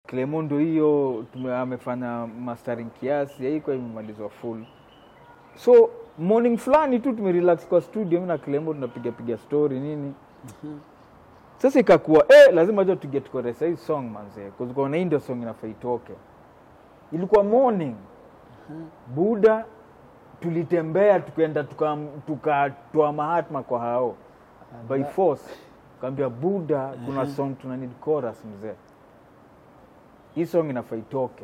Clemo ndo hiyo tume- amefanya mastering kiasi haikuwa imemalizwa full so morning fulani tu tumerelax kwa studio mi na Clemo tunapiga piga story nini sasa ikakuwa eh, lazima jo tuget koresa hii song manzee kuzikuona hii ndio song inafaa itoke ilikuwa morning buda tulitembea tukaenda tukatoa tuka tukatoa mahatma kwa hao by force kaambia buda kuna song tuna need chorus mzee hii song inafaa itoke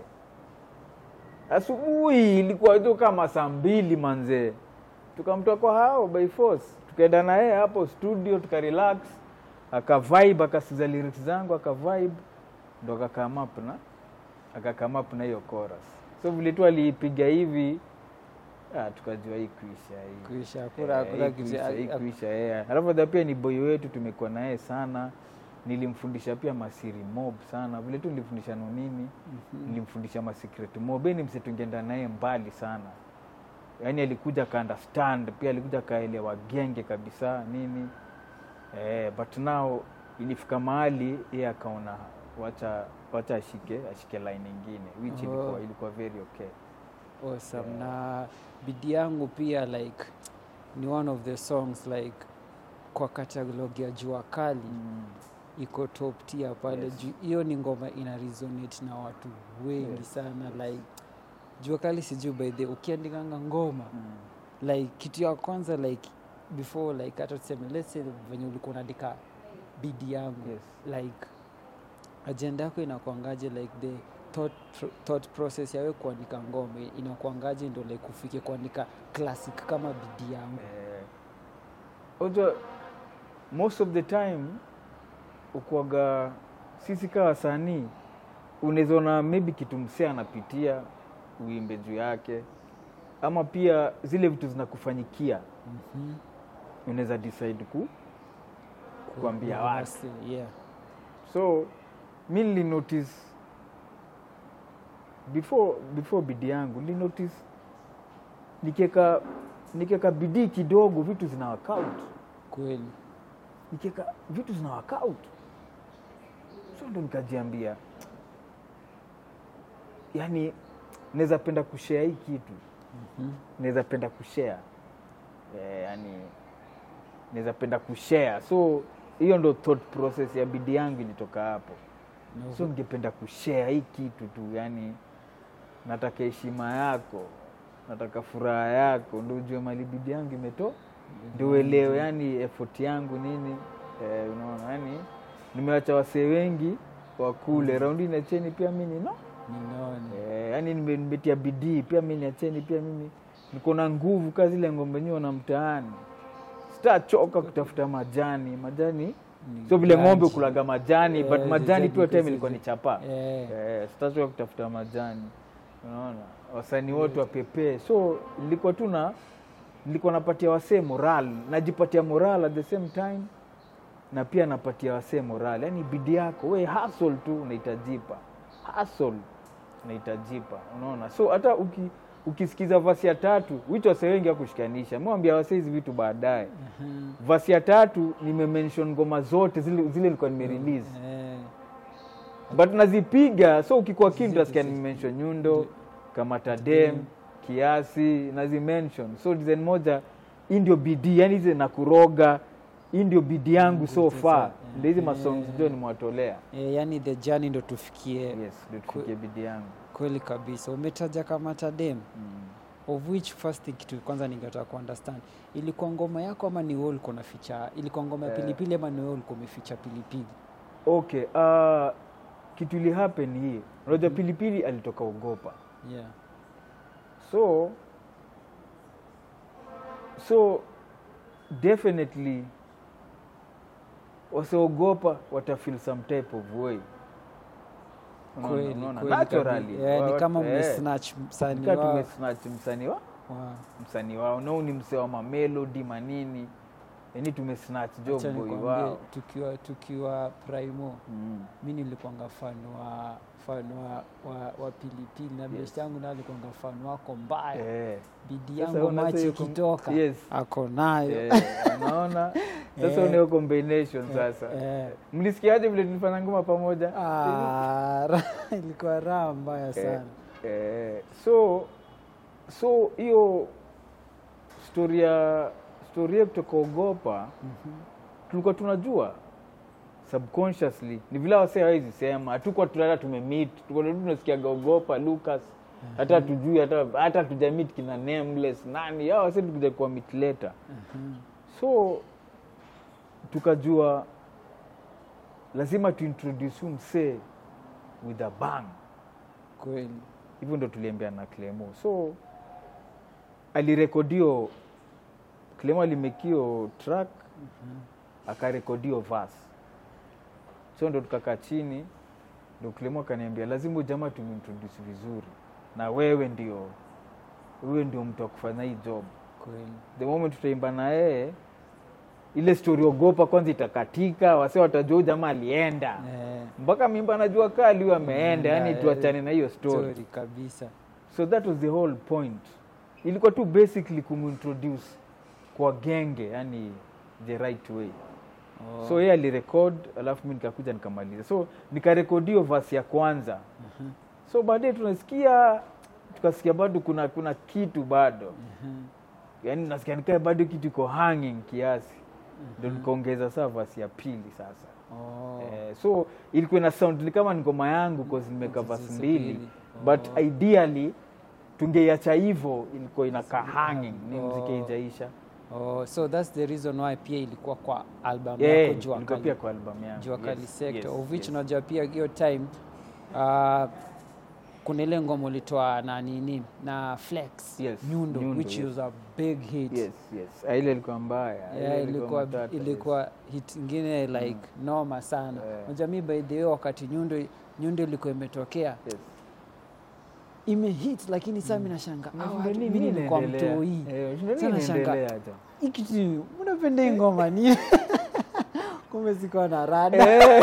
asubuhi ilikuwa tu kama saa mbili manzee tukamtoa kwa hao by force tukaenda na yeye hapo studio tukarelax akavibe akasikiza lyrics zangu akavibe ndo akakam up na akakam up na hiyo chorus so vile tu aliipiga hivi ah, tukajua hii kuisha hii kuisha Eh, hakuna hakuna hii kitu kuisha, hii kuisha, yeah. alafu dha pia ni boy wetu tumekuwa naye sana nilimfundisha pia masiri mob sana vile tu nilifundisha nonini nilimfundisha masecret mob ni mse tungeenda naye mbali sana yaani alikuja aka understand pia alikuja akaelewa genge kabisa nini eh, but now ilifika mahali ye akaona wacha wacha ashike ashike line ingine which Oh. ilikuwa, ilikuwa very okay awesome na bidii yangu pia like ni one of the songs like kwa katalogi ya jua kali mm. iko top tier pale Yes. juu hiyo ni ngoma ina resonate na watu wengi Yes. sana like jua kali sijuu by the ukiandikanga ngoma Mm. like kitu ya kwanza like before like hata tuseme let's say venye ulikuwa unaandika bidi yangu Yes. like agenda yako inakuangaje like the thought, thought process yawe kuandika ngoma inakuangaje ndo like ufike kuandika classic kama bidi yangu Eh, unajua most of the time ukuaga sisi kaa wasanii unaweza ona maybe kitu msee anapitia uimbe juu yake ama pia zile vitu zinakufanyikia mm-hmm. unaweza decide ku kuambia watu yeah. so mi nilinotice before before bidii yangu nilinotice nikieka nikieka bidii kidogo vitu zina work out kweli nikieka vitu zina work out so ndo nikajiambia yani naweza penda kushare hii kitu Mhm. naweza penda kushare eh, yani naweza penda kushare so hiyo ndo thought process ya bidii yangu ilitoka hapo Na so ningependa kushare hii kitu tu yani nataka heshima yako nataka furaha yako ndo ujue mali bidii yangu imeto ndio uelewe yani effort yangu nini eh, unaona yani nimewacha wasee wengi wakule raundi niacheni pia mi nino ninaone eh, yani nime- nimetia bidii pia mi niacheni pia mimi niko na nguvu kaa zile ngombe nyuo na mtaani sitachoka kutafuta majani majani Ni sio vile ng'ombe ganji. kulaga majani Eh, but majani tu zile time zile- ilikuwa ni chapa Eh. eh, sitachoka kutafuta majani unaona wasanii wote wapepee so nilikuwa tu na nilikuwa napatia wasee moral najipatia moral at the same time na pia napatia wasee moral yani bidii yako we hustle tu unaitajipa hustle unaitajipa unaona so hata uki, ukisikiza vasi ya tatu wicho wasee wengi akushikanisha mwambia wasee hizi vitu baadaye Mhm. vasi ya tatu nimemention ngoma zote zile zile nilikuwa nimerelease Eh. but nazipiga so ukikuwa keen Zile utasikia zile. nimention nyundo kama tadem kiasi nazimention so design moja hii ndio bidii yani hizi na kuroga hii ndio bidii yangu so Sasa, far eh, ndio hizi eh. masongs ndio nimewatolea Eh, yani the journey ndo tufikie yes ndio tufikie bidii yangu kweli kabisa umetaja kama tadem mm. of which first thing kitu kwanza ningetaka kuunderstand ilikuwa ngoma yako ama ni wewe ulikuwa unaficha ilikuwa ngoma ya Eh. pilipili ama ni wewe ulikuwa umeficha pilipili okay uh, kitu ili happen hii unajua pilipili alitoka ugopa yeah so so definitely wasiogopa watafeel some type of way Unaona- kweli unaona? kweli Naturally. kabisa. Eh, ni Wa- kama eh, mmesnatch msanii nika wao tumesnatch msanii wa wa- msanii wao nau ni msee wa mamelodi manini yani tumesnatch jo acha boy nikwambie, wao tukiwa tukiwa primo mm. mi nilikuanga fan wa fan wa, wa, wa pilipili na Yes. best yangu nayo alikuanga fan wako mbaya eh. bidi Sasa yangu una machi hiyo kom- ikitoka yes. ako nayo Eh, unaona sasa Eh. unao combination sasa Eh. mlisikiaje vile tulifanya ngoma pamoja Ah, ra- ilikuwa raha mbaya sana eh, so so hiyo story ya story yetu tukaogopa tulikuwa tunajua subconsciously ni vile wasee hawezi sema hatukuwa tulala tumemit tulikuwa tu tunasikiaga ogopa lucas hata tujui hata hata tujamit kina nameless nani hao wasee tukuja kuwa meet later Mhm. so tukajua lazima tuintroduce huyu msee with a bang kweli hivyo ndo tuliambia na clemo so alirekodio clemo alimekio track akarekodio vas so ndo tukakaa chini ndo clemo akaniambia lazima huyu jamaa tumintroduce vizuri na wewe ndio wewe ndio mtu wa kufanya hii job kweli the moment tutaimba na yeye ile story ogopa kwanza itakatika wase watajua huyu jamaa alienda Eh, mpaka mimba anajua kali huyu ameenda Mm, yani yeah, tuachane na hiyo story story kabisa so that was the whole point ilikuwa tu basically kumintroduce kwa genge yani the right way Oh. so yeye alirekod alafu mi nikakuja nikamaliza so nikarekodio vasi ya kwanza Mhm. so baadaye tunasikia tukasikia bado kuna kuna kitu bado Mhm. yani nasikia nikaa bado kitu iko hanging kiasi ndo nikaongeza saa vasi ya pili sasa Oh. eh, so ilikuwa na sound ni kama ni ngoma yangu cause nimeka Sasa vasi mbili mbili. but Oh. ideally tungeiacha hivyo ilikuwa inakaa hanging ni Oh. mziki ijaisha Oh, so that's the reason why pia ilikuwa kwa album yeah, yako Jua ilikuwa Kali. pia kwa album yangu Jua Kali Yes, Sector yes, of which yes. unajua pia hiyo time uh, kuna ile ngoma ulitoa na nini na Flex Yes, Nyundo, Nyundo, which yes. was a big hit yes yes Ah, ile ilikuwa mbaya Ile yeah, ilikuwa, matata, ilikuwa hit ingine like noma sana Yeah. unajua mi by the way wakati Nyundo Nyundo ilikuwa imetokea yes. yes. imehit lakini saa mi nashanga Unashindwa nini mi nilikuwa inaendelea? mtoi Eh, unashindwa Sasa nini nashanga- inaendelea hata? ikiti mnapenda hii ngoma nini kumbe sikuwa na rada Eh.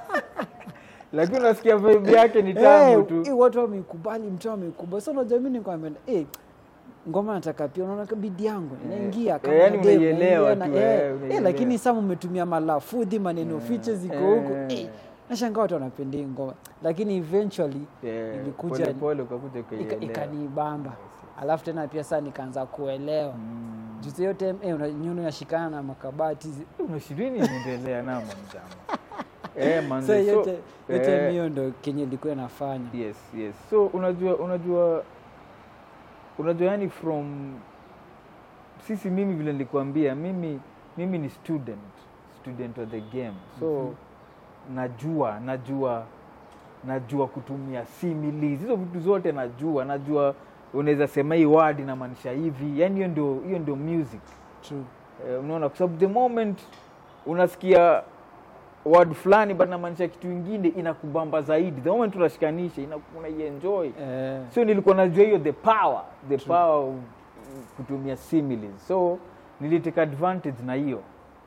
lakini unasikia vibe yake ni tamu Eh, tu eh, watu wameikubali mtu ameikubali so unajua mi nilikuwa nimeenda, eh, ngoma nataka pia unaona ka bidi yangu inaingia kama Eh, yani na demo, unaielewa inaingia tu, na- eh, eh, eh, unaielewa. lakini saa mmetumia malafudhi maneno fiche ziko eh. huko eh, nashanga watu wanapenda hii ngoma lakini eventually Eh, ilikuja- pole pole ukakuja ika- ukaielewa. ikanibamba alafu tena pia saa nikaanza kuelewa Mm. juzi hiyo time eh, una- nyundo inashikana na makabati zi- unashirini inaendelea namo mjama eh, manze, so so, yote yote eh, hiyo ndo kenye ilikuwa inafanya yes yes so unajua unajua unajua yani from sisi mimi vile nilikuambia mimi mimi ni student student of the game so Mhm. najua najua najua kutumia similes hizo vitu zote najua najua unaweza sema hii word inamaanisha hivi yani hiyo ndio hiyo ndio music True. Eh, unaona kwa sababu the moment unasikia word fulani but namaanisha kitu ingine inakubamba zaidi the moment unashikanisha ina- unaienjoy Eh, so nilikuwa najua hiyo the power the power of kutumia similes so niliteka advantage na hiyo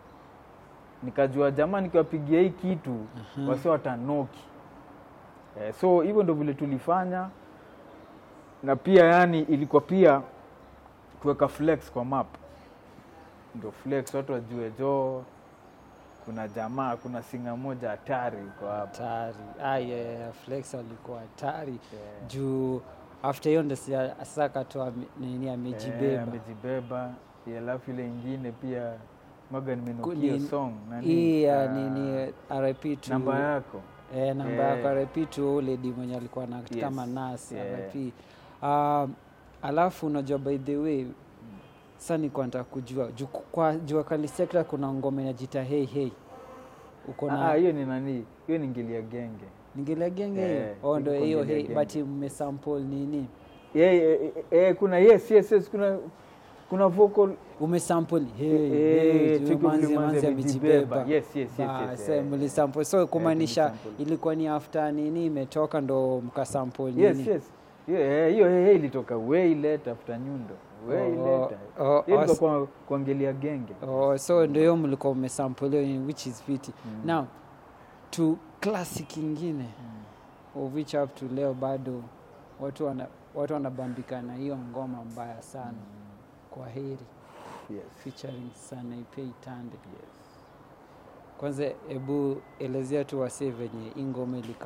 nikajua jamaa nikiwapigia hii kitu Mhm. wasi watanoki eh, so hivyo ndo vile tulifanya na pia yani ilikuwa pia kuweka flex kwa map ndo flex watu wajue jo kuna jamaa kuna singa moja hatari uko hapa hatari Ah, yeah, yeah, flex alikuwa hatari Eh, juu after hiyo ndo sia- sasa akatoa mi- nini eh, amejibeba amejibeba Yeah, alafu ile ingine pia maga Ku- nimenukia ni- song nani? hii ya Ah, nini rip to namba yako eh, namba Eh. yako rip to uledi mwenye alikuwa na Yes, kama nas yeah. rip um, alafu unajua by the way sa nikuwa nataka kujua juu kwa jua kali sekta kuna ngoma inajita hei hei uko Ah, na hiyo ni nani hiyo ni ngilia genge ningelea genge hiyo Eh, oh, ndo iko hiyo Ngilia hei Genge. but mmesample nini yeah, yeah, yeah, yeah, kuna yes yes yes kuna kuna vocal umesample hey, Eh, hey, juu Chiki manzi Mlimanzi manzi amejibeba. amejibeba Yes, yes, yes, Ba, yes, se eh, mlisample so kumaanisha tulisample. ilikuwa ni after nini imetoka ndo mkasample nini yes yes hiyo eh, hiyo hey, hey, ilitoka way later after nyundo way Oh, later oh, hiyo oh, ilikuwa kwa kuangelia genge Oh, so ndio hiyo mlikuwa mmesample hiyo which is fiti Mm. now to classic ingine of which up to leo bado watu wana watu wanabambika na hiyo ngoma mbaya sana kwa heri yes featuring Sanaipei Tande yes kwanza hebu elezea tu wasee venye hii ngoma ilikam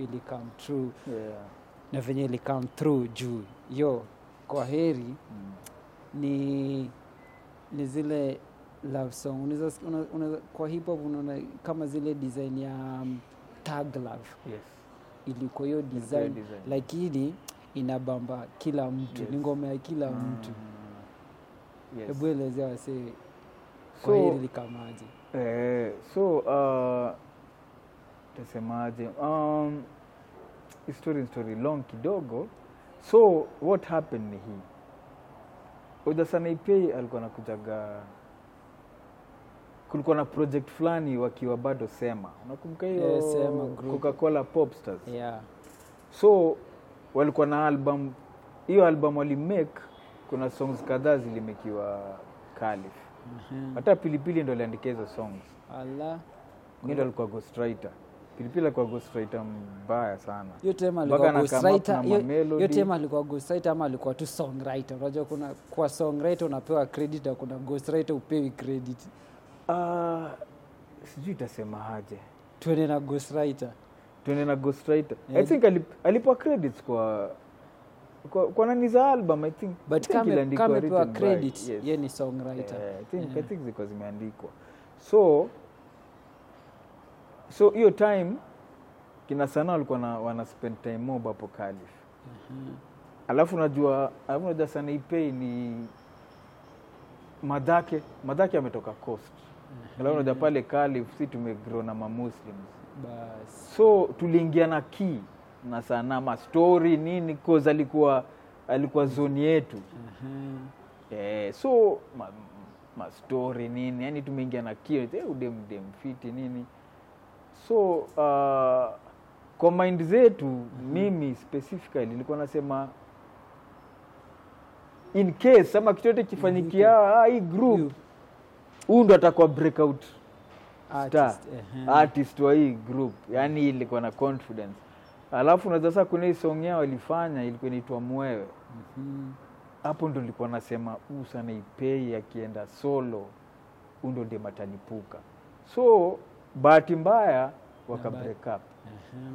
ili come true yeah. na venye ili come through juu yo kwa heri mm. ni ni zile love song unaweza, una, una, kwa hip hop unaona kama zile design ya um, tag love yes. ilikuwa hiyo design design. lakini inabamba kila mtu Yes. ni ngoma ya kila Mm. mtu Yes. hebu elezea wasee So- kwa hili likamaje Eh, so uh, tasemaje um, hii story ni story long kidogo so what happened ni hii udasanaipei alikuwa nakujaga kulikuwa na project fulani wakiwa bado sema nakumbuka hiyo Eh, Sema group. coca-cola popstars yeah. so walikuwa na album hiyo album walimake kuna songs kadhaa zilimekiwa kalif Mhm. hata pilipili ndo aliandika hizo songs ala mi ndo alikuwa ghostwriter pilipili alikuwa ghostwriter mbaya sana hiyo time Mpaka alikuwa na come up ghostwriter na hiyo- mamelody. hiyo time alikuwa ghostwriter ama alikuwa tu songwriter unajua kuna kwa songwriter unapewa credit na kuna ghostwriter upewi credit uh, sijui itasema aje tuende na ghostwriter tuende na ghostwriter i Yeah. think alip, alipewa credits kwa kwa, kwa nani za album i think I but think kama iliandikwa kama pewa written by- credit yes. ye ni songwriter Eh, I think, I Yeah. think ziko zimeandikwa so so hiyo time kina sana walikuwa na, wana spend time mob hapo Calif Mhm. alafu unajua alafu unajua sana ipei ni madhake madhake ametoka coast alafu unajua pale Calif si tumegrow na mamuslims bas so tuliingia na key na sana ma story nini cause alikuwa alikuwa zoni yetu Mhm. Eh, so ma, ma story nini yani tumeingia na kio eh, udem dem fiti nini so uh, kwa mind zetu mimi specifically nilikuwa nasema in case ama kitu yote kifanyikia ah, hii group huu ndo atakuwa breakout star Artist, ehe. artist wa hii group yani ilikuwa na confidence alafu unaweza sasa kuna hii song yao walifanya ilikuwa inaitwa mwewe Mhm. hapo ndo nilikuwa nasema huu sana ipei akienda solo huu ndo dem atalipuka so bahati mbaya waka Na ba- break up Ehe.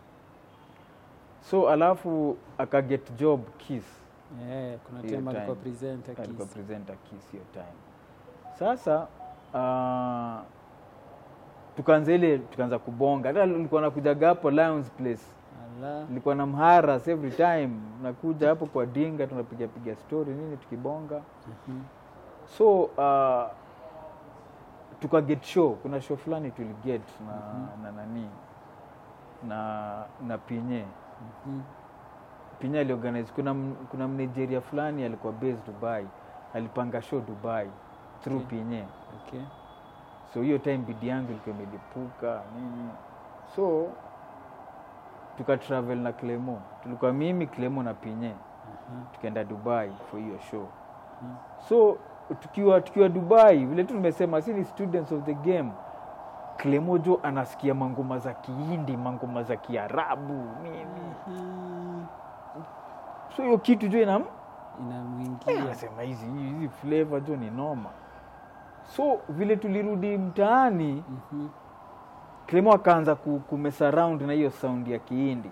so alafu akaget job kiss Eh, kuna Hiyo time alikuwa time. presenter alikuwa Kiss. presenter kiss hiyo time sasa uh, tukaanza ile tukaanza kubonga hata ulikuwa nakujaga hapo Lions Place Ala. nilikuwa na mharas every time nakuja hapo kwa dinga tunapiga piga story nini tukibonga Mhm. so uh, tukaget show kuna show fulani tuliget na, na nani na na pinye Mhm. pinye aliorganize kuna, m- kuna mnigeria fulani alikuwa based dubai alipanga show dubai through Okay. pinye Okay. so hiyo time bidi yangu ilikuwa imelipuka nini so tukatravel na clemo tulikuwa mimi clemo na pinye Aha. tukaenda dubai for hiyo show Mhm. so tukiwa tukiwa dubai vile tu nimesema si ni students of the game klemojo anasikia mangoma za kihindi mangoma za kiarabu nini Mhm. so hiyo kitu jo inam inamwingia anasema hizi hizi flavor jo ni noma so vile tulirudi mtaani Mhm. klemo akaanza ku, kumesa round na hiyo sound ya kihindi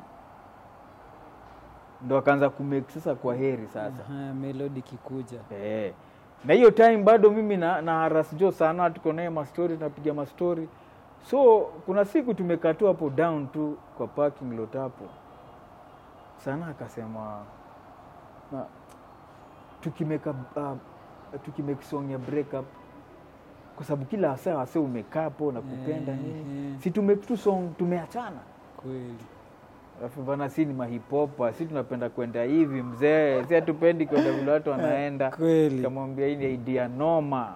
ndo akaanza kumake sasa kwa heri sasa Aha, melodi kikuja Eh. na hiyo time bado mimi na, na haras jo sana tuko naye mastori tunapiga mastori so kuna siku tumekaa tu hapo down tu kwa parking lot hapo sana akasema na, tukimeka uh, tukimake song ya break up kwa sababu kila saa wase umekaa hapo na kupenda nini Ehe. si tumake tu song tumeachana kweli alafu bana si ni mahipopa si tunapenda kwenda hivi mzee si hatupendi kwenda vile watu wanaenda kweli kamwambia hii ni idea noma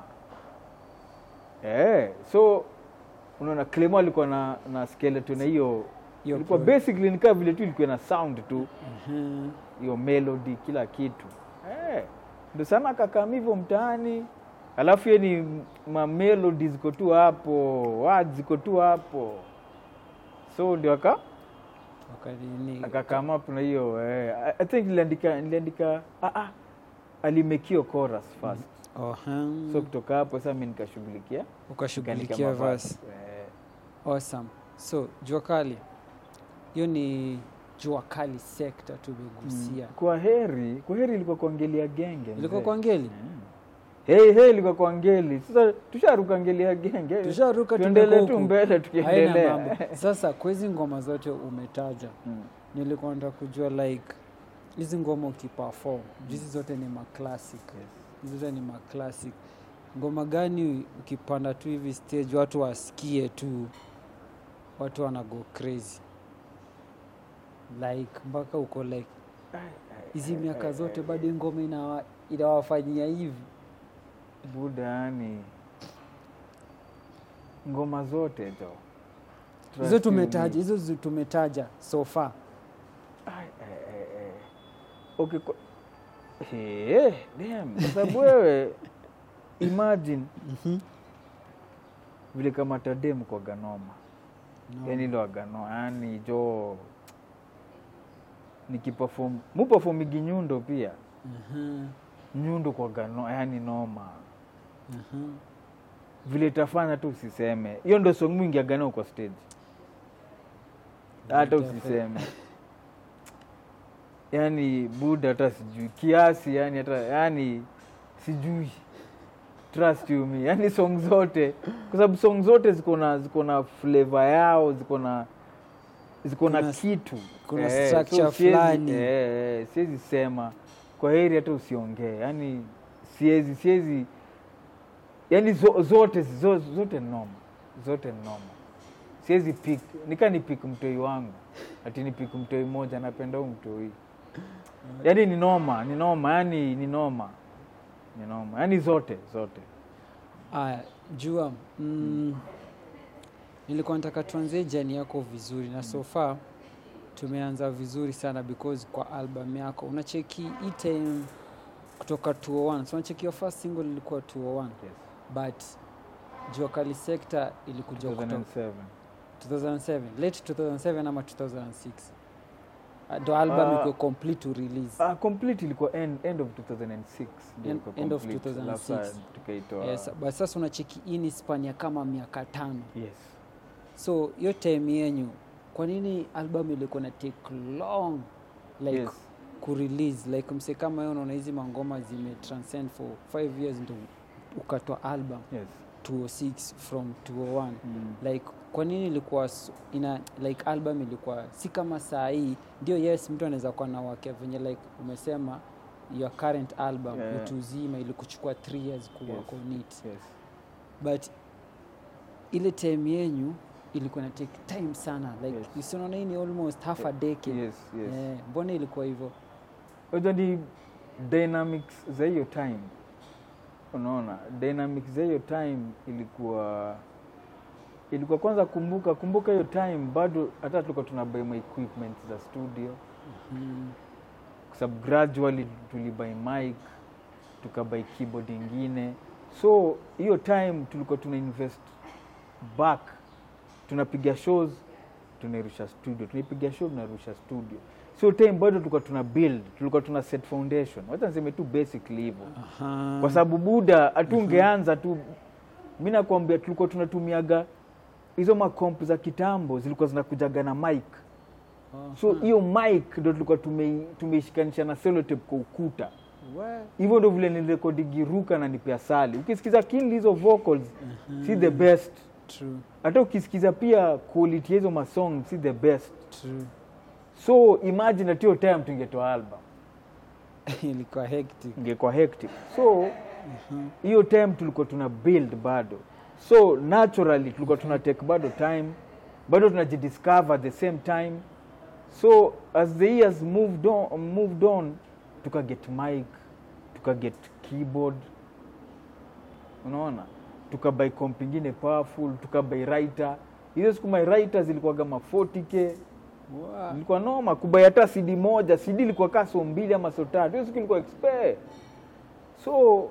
eh, so unaona Clemo alikuwa na, na skeleton na hiyo Hiyo ilikuwa pro- basically ni kama vile tu ilikuwa na sound tu Mhm. hiyo melody kila kitu eh, ndo sana akakam hivyo mtaani alafu ye ni mamelodi ziko tu hapo words ziko tu hapo so ndio aka wakanini akakam up na hiyo eh, I- I think niliandika niliandika ah, ah, alimekio chorus first Oha. so kutoka hapo sasa mi nikashughulikia nikaandika ukashughulikia mavazi. verse Eh, awesome so jua kali hiyo ni jua kali sekta tumegusia kwa heri kwa heri ilikuwa kuangelia genge ilikuwa mzee. kwa ngeli Hey, hey, ilikuwa kwa ngeli sasa tusharuka ngeli ya genge tusharuka tuendelee tumekuwa tu huku. mbele Haina tukiendelea mambo. sasa kwa hizi ngoma zote umetaja Mm. nilikuwa nataka kujua like hizi ngoma ukiperform hizi zote ni maclassic hizi zote ni maclassic ngoma gani ukipanda tu hivi stage watu wasikie tu watu wana go crazy like mpaka uko like hizi miaka zote bado hii ngoma inawa- inawafanyia hivi buda yani ngoma zote jo hizo Trust tumetaja me. hizo zi- tumetaja so far Ai, ai, ai, ai. okay kwa... hey, damn, kwa sababu wewe imagine vile kama tadem kwa ganoma No. yani ilo agano yani jo nikipafom mupafomigi nyundo pia Mhm, nyundo kwa gano yani noma mhm. vile itafanya tu usiseme hiyo ndo song mwingi agano kwa stage hata Itafe- usiseme yani buda hata sijui kiasi yani hata yani sijui trust you me yani song zote kwa sababu song zote ziko na ziko na flavor yao ziko na ziko na Kuna- kitu kuna Eh, structure so siwezi- fulani. eh, eh, siwezi sema kwa heri hata usiongee yani siwezi siwezi yani zo, zote zo, zote ni noma zote ni noma siwezi pik nika ni pik mtoi wangu ati ni pik mtoi moja napenda huu mtoi yani ni noma ni noma yani ni noma ni noma yani zote zote aya jua mm, nilikuwa nataka tuanzie jani yako vizuri na so far tumeanza vizuri sana because kwa album yako unacheki hii time kutoka 201 so unacheki your first single ilikuwa 201 yes. but jua kali sekta ilikuja kutoka 2007 2007 late 2007 ama 2006 Ah, ndo album Ah. iko complete to release Ah, complete ilikuwa end, end of 2006 ndio End- ilikuwa end of complete. 2006. Alafu tukaitoa yes, but sasa unacheki hii ni span ya kama miaka tano yes so hiyo time yenyu kwa nini album ilikuwa na take long like yes kurelease like mse kama hiyo unaona hizi mangoma zime transcend for 5 years ndo ukatoa album yes 206 from 201 mm. like kwa nini ilikuwa s- ina like album ilikuwa si kama saa hii ndio yes mtu anaweza kuwa na wake venye like umesema your current album Yeah, yeah. utu uzima ilikuchukua 3 years kuwork Yes. on it yes but ile time yenyu ilikuwa na take time sana like Yes. yes. usionaona hii ni almost half a decade yes yes Eh, mbona ilikuwa hivyo Unajua ni dynamics za hiyo time unaona dynamics za hiyo time ilikuwa ilikuwa kwanza kumbuka kumbuka hiyo time bado hata tulikuwa tunabai ma equipment za studio mm. kwa sababu gradually tulibai mic tukabai keyboard ingine so hiyo time tulikuwa tuna invest back tunapiga shows tunairusha studio tunaipiga show tunarusha studio so time bado tulikuwa tuna build tulikuwa tuna set foundation wacha niseme tu basically hivyo Aha. kwa sababu buda hatungeanza tu mi nakwambia tulikuwa tunatumiaga hizo makomp za kitambo zilikuwa zinakujaga na mic so Aha. hiyo mic ndo tulikuwa tume- tumeishikanisha na selotep kwa ukuta We- hivyo ndo vile nilirekodigiruka na nipea sali ukisikiza kinli hizo vocals si the best true hata ukisikiza pia quality ya hizo masong si the best true so imagine at hiyo time tungetoa album ilikuwa hectic ingekuwa hectic so hiyo time tulikuwa tuna build bado so naturally tulikuwa tuna take bado time bado tunajidiscover at the same time so as the years moved on, moved on tukaget mic tukaget keyboard unaona tukabai comp ingine powerful tukabai writer hizo siku my writer zilikuwa kama 40k Wow. ilikuwa noma kubai hata cd moja cd ilikuwa kaa so mbili ama so tatu hiyo siku ilikuwa expe so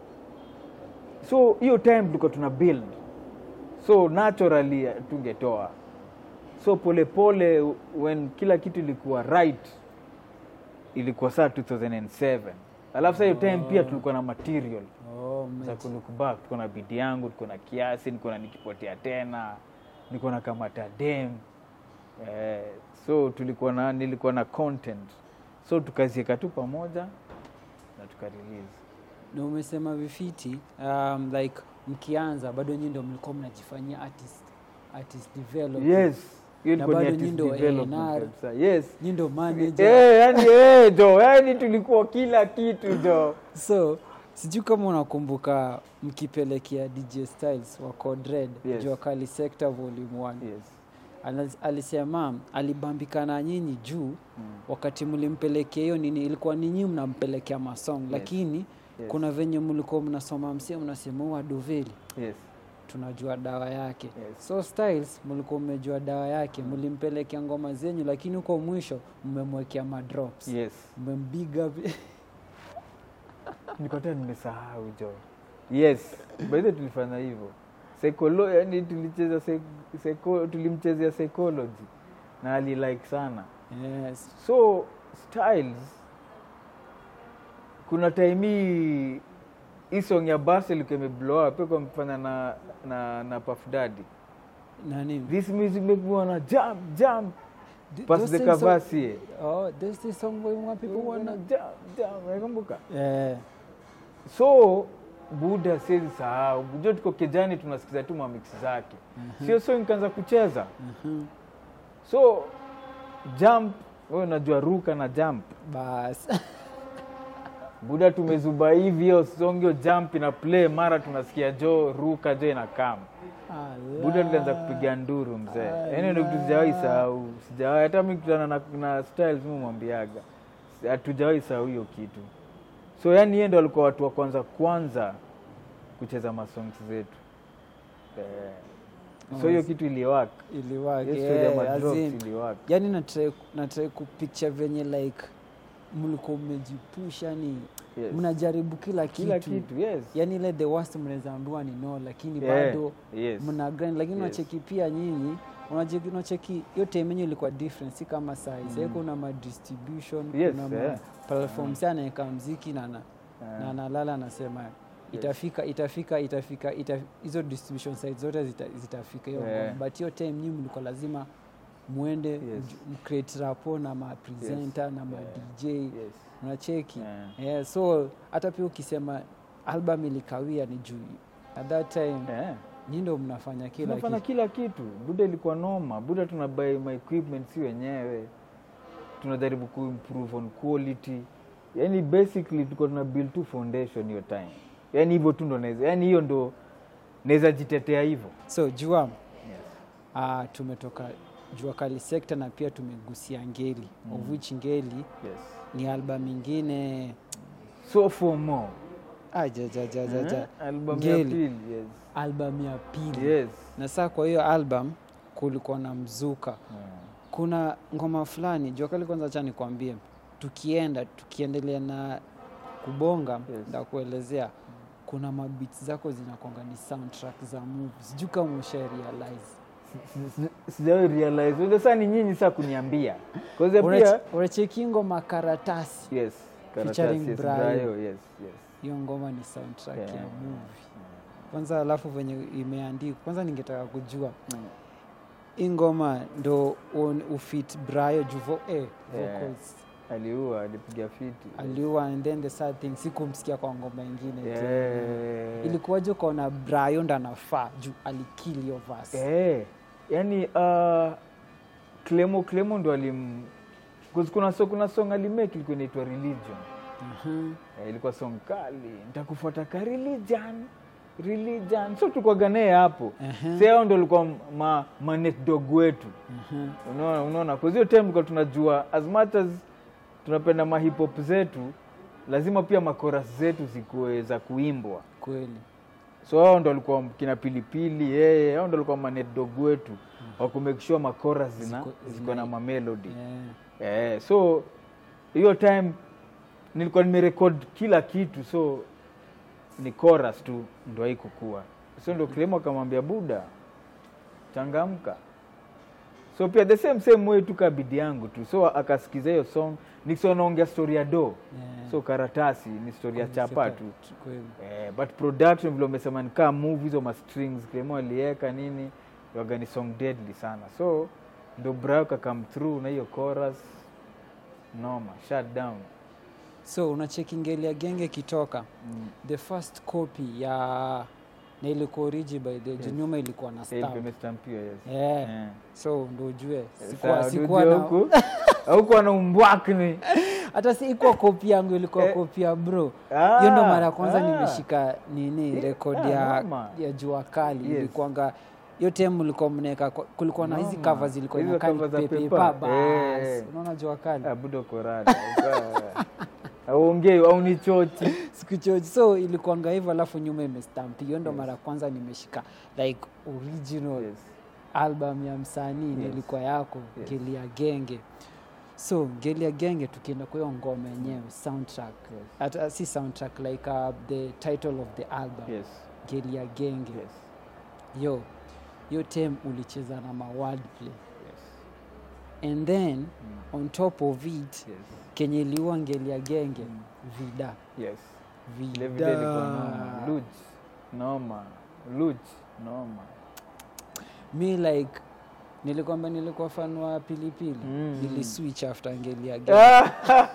so hiyo time tulikuwa tuna build so naturally eh, tungetoa so polepole pole, when kila kitu ilikuwa right ilikuwa saa 2007 alafu saa hiyo time pia tulikuwa na material Oh, za mate. kulukubak tuko na bidi yangu tuko na kiasi niko na nikipotea tena niko na kamata dem eh, so tulikuwa na nilikuwa na content so tukazieka tu pamoja na tukarelease na umesema vifiti um, like mkianza bado nyinyi ndio mlikuwa mnajifanyia artist artist development yes hiyo Na ilikuwa ni bado artist nyinyi ndio development A&R. kabisa. yes nyinyi ndio manager Eh, yani eh, jo yani tulikuwa kila kitu jo so sijui kama unakumbuka mkipelekea dj styles wa codred Yes. jua kali sector volume 1 yes. Ana- alisema alibambikana nyinyi juu mm. wakati mlimpelekea hiyo nini ilikuwa ninyi mnampelekea masong lakini yes. kuna venye mlikuwa mnasoma msia mnasema huu aduveli yes. tunajua dawa yake Yes. so styles mlikuwa mmejua dawa yake mlimpelekea ngoma zenyu lakini huko mwisho mmemwekea madrops yes. mmembiga vi- nikotea nimesahau jo yes baidhe tulifanya hivyo Psycholo, yani tulicheza psy- psycho, tulimchezea psychology na alilike sana yes. so styles kuna time hii hii song ya bas ilikuwa imeblow up kwa mfanya na na na Puff Daddy nani this music make me wanna jump jump Th- pass those the things are- Kavasi oh, there's this song where more people wanna jump jump nakumbuka eh, so buda siwezi sahau jo tuko kijani tunasikiza tu mamix zake sio so nikaanza kucheza mhm. so jump wewe unajua ruka na jump bas buda tumezuba hivi hiyo song hiyo jump ina play mara tunasikia jo ruka jo ina kam buda tulianza kupiga nduru mzee yaani ndio kitu sijawahi sahau sijawahi hata mi kutana na, na styles mi mwambiaga hatujawahi sahau hiyo kitu so yani yeye ndo alikuwa watu wa kwanza kwanza kucheza masongs zetu eh. so hiyo kitu iliwak iliwake hiyo story ya eh, madrops as in, iliwak yani natrai natrai kupicture venye like mlikuwa mmejipusha ni Yes. mnajaribu kila kitu, kila kitu yes yani ile the worst mnaweza ambiwa ni no lakini Yeah, bado yes. mna grind lakini Yes. unacheki pia nyinyi unacheki unacheki hiyo time yenyu ilikuwa different si kama size mm. kuna ma distribution Yes, kuna yeah. ma platforms anaweka mziki na na Ah. na analala anasema itafika itafika itafika ita- hizo distribution sites zote zita, zitafika hiyo Yeah. ngoma. but hiyo time nyinyi mlikuwa lazima muende Yes. mj- mcreate rapo na ma presenter na ma Yeah. DJ yes. unacheki Yeah. yeah, so hata pia ukisema album ilikawia ni juu at that time Eh. nyi ndo mnafanya kila tunafanya kitu kila kitu buda ilikuwa noma buda tuna buy my equipment si wenyewe tunajaribu kuimprove on quality yani basically tulikuwa tuna build tu foundation hiyo time yani hivyo tu ndo naweza yani hiyo ndo naweza jitetea hivyo so jua yes. uh, tumetoka jua kali sekta na pia tumegusia ngeli mm. of which ngeli yes. ni album ingine so for more ah, ja, ja, ja, ja, ja. Eh, album ya Ngeli. pili yes. album ya pili yes. na saa kwa hiyo album kulikuwa na mzuka Mm. kuna ngoma fulani jua kali kwanza cha nikwambie tukienda tukiendelea na kubonga Yes. nda kuelezea kuna mabits zako zinakwanga ni soundtrack za movie sijui kama usha realize Si- si- sijawahi realize Unajua saa ni nyinyi saa kuniambia kwanza pia unacheki ngoma karatasi yes Featuring karatasi yes, Brayo. Brayo, yes, yes. hiyo ngoma ni soundtrack Yeah. ya movie kwanza alafu venye imeandikwa kwanza ningetaka kujua hii ngoma ndo un- ufit brayo juvo eh, Yeah. vocals aliua alipiga fiti aliua and then the sad thing sikumsikia kwa ngoma ingine tena. yeah. ilikuwaje ukaona brayo ndo anafaa juu alikili hiyo verse Eh, yani uh, Clemo Clemo ndo alim 'cause kuna so, kuna song alimake ilikuwa inaitwa religion Mhm. eh, ilikuwa song kali nitakufuata ka religion religion so tukwaga naye hapo Mhm. si hao ndo alikuwa ma, manet dog wetu Mhm. unaona unaona kwa hiyo time tulikuwa tunajua as much as tunapenda mahip hop zetu lazima pia makoras zetu zikuwe za kuimbwa kweli so hao ndo walikuwa kina pilipili yeye hao ndo walikuwa manet dog wetu wakumake sure makoras zina, Ziko- ziko na mamelody yeah. eh, so hiyo time nilikuwa nimerekod kila kitu so ni chorus tu ndo haikukua so ndo Clemo akamwambia buda changamka so pia the same same way tu kabidi yangu tu so akasikiza hiyo song nikisema naongea story ya do Yeah. so karatasi ni story ya chapa tu kweli eh, but production vile umesema nikaa move hizo ma strings Clemo aliweka nini waga ni song deadly sana so ndo brao kakam through na hiyo chorus noma shut down so unacheki ngeli ya genge kitoka mm. the first copy ya na ilikuwa origi by the Yes. yes. nyuma ilikuwa na Ilikuwa stamp imestampiwa yes yeah. Eh. so ndo ujue Sawa, sikuwa, sikuwa unajua na, huku huku ana umbwakni hata si ikuwa kopi yangu ilikuwa Eh. kopi ya bro Ah, hiyo ndo mara ya kwanza ah. nimeshika nini Eh, rekodi ah, ya, noma. ya jua kali Yes. ilikuwanga hiyo tem ulikuwa mnaweka kulikuwa na hizi Noma. cover zilikuwa Hizo inakaa ni cover za pepepa paper. bas Eh. unaona jua kali Ah, budo korada auongei au ni chochi sikuchoji so ilikuanga hivyo alafu nyuma imestampi hiyo ndo mara ya kwanza nimeshika like original yes. album ya msanii Yes. nilikuwa yako Yes. ngeli ya genge so ngeli ya genge tukienda kwa hiyo ngoma yenyewe soundtrack Yes. hata si soundtrack like uh, the title of the album Yes. ngeli ya genge Yes. yo hiyo tem ulicheza na ma wordplay Yes. and then Mm. on top of it Yes. kenye iliua ngeli ya genge Mm. vida Yes. Vile vida vile ilikuwa noma. Luch. Noma. Luch. Noma. mi like nilikwamba nilikuwa fan wa pilipili Mm. niliswitch after ngeli ya genge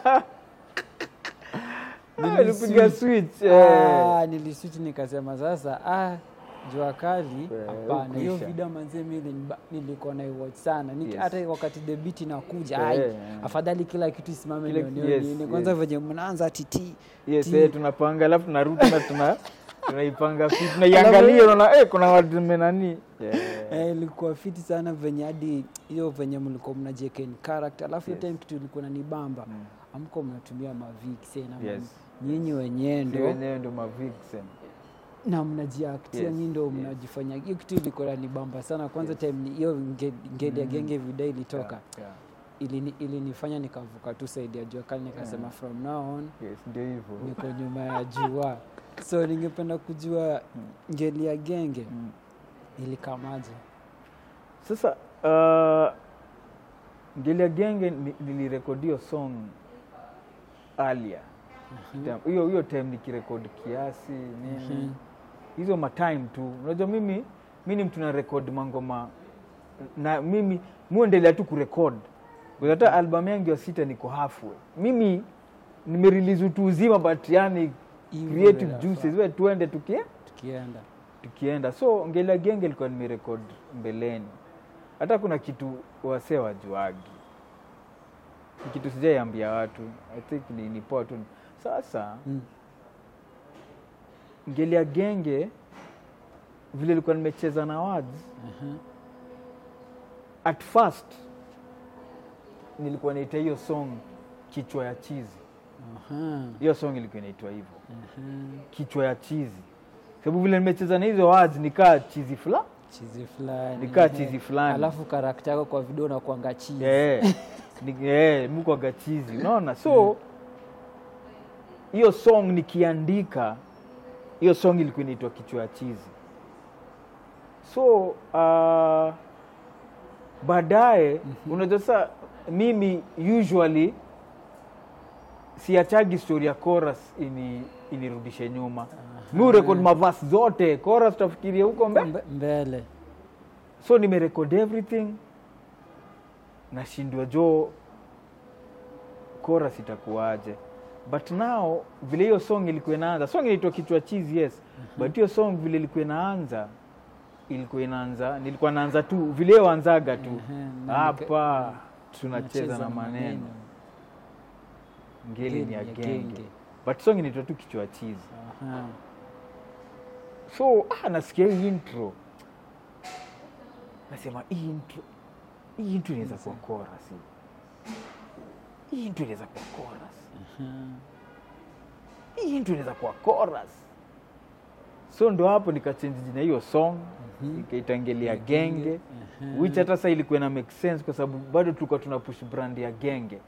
Ah, Nilipiga switch. eh. Ah, niliswitch nikasema sasa ah, jua kali Eh, hapana hiyo ukwisha. video manzie mi nilba- nilikuwa na iwatch sana Niki- Yes. hata wakati the beat inakuja Eh, ai eh. afadhali kila kitu isimame Kila ndio kitu, nione yes, nini. kwanza yes. venye mnaanza titi Yes, Ti- eh, tunapanga alafu tunarudi na tuna tunaipanga fit tunaiangalia unaona eh, kuna watu menani yeah. Eh, ilikuwa fiti sana venye hadi hiyo venye mlikuwa mnajiekeni character alafu hiyo Yes. time kitu ilikuwa nanibamba Mm. amko mnatumia maviksi na Yes. nyinyi wenyewe Si ndo wenyewe ndo mavixen na mnajiaktia Yes, nyi ndo yes. mnajifanya hiyo kitu ilikuwa nanibamba sana kwanza time ni- hiyo nge- ngeli ya Mm. genge vida ilitoka yeah, yeah. ilini- ilinifanya nikavuka tu saidi ya jua kali nikasema Yeah. from now on yes ndio hivyo niko nyuma ya jua so ningependa kujua ngeli ya genge Mm. ilikamaje sasa uh, ngelia genge ni- nilirekodio song alia hiyo hiyo time nikirekod kiasi nini Mhm. hizo matime tu unajua mimi mi ni mtu na rekod mangoma na mimi muendelea tu kurekod Because hata album yangu ya sita niko halfway mimi nimerelease utu uzima but yani Hivyo creative inafaa. juices we tuende tukie tukienda tukienda so ngela genge ilikuwa nimerekod mbeleni hata kuna kitu wasee wajuagi Ni kitu sijaiambia watu i think ni, ni poa tu sasa Mm. ngelia genge vile ilikuwa nimecheza na words Aha. at first nilikuwa naita hiyo song kichwa ya chizi Aha. hiyo song ilikuwa inaitwa hivyo Aha. kichwa ya chizi sababu vile nimecheza na hizo words nikaa chizi fula chizi fulani nikaa ehe. chizi fulani alafu karakta yako kwa video nakuanga chizi Eh, ni- eh, mukwaga chizi unaona so hiyo song nikiandika hiyo song ilikuwa inaitwa kichwa ya chizi so uh, baadaye unajua sa mimi usually siachagi story ya chorus ini inirudishe nyuma mi urekod mavasi zote chorus tafikiria huko mbe Mbe- mbele so nimerekod everything nashindwa jo chorus itakuwaje but now vile hiyo song ilikuwa inaanza song inaitwa kichwa cheese yes but hiyo song vile ilikuwa inaanza ilikuwa inaanza nilikuwa naanza tu vile hiyo anzaga tu Ehe, na hapa nika- tunacheza na maneno ngeli ni ya Ngeli genge but song inaitwa tu kichwa cheese Aha. so ah, nasikia hii intro nasema hii intro hii intro inaweza kuwa chorus hii. hii intro inaweza kuwa chorus Aha. hii intro inaweza kuwa chorus so ndo hapo nikachange jina hiyo song Mhm. ikaitangelia Genge. genge Aha. which hata sa ilikuwa na make sense kwa sababu bado tulikuwa tuna push brand ya genge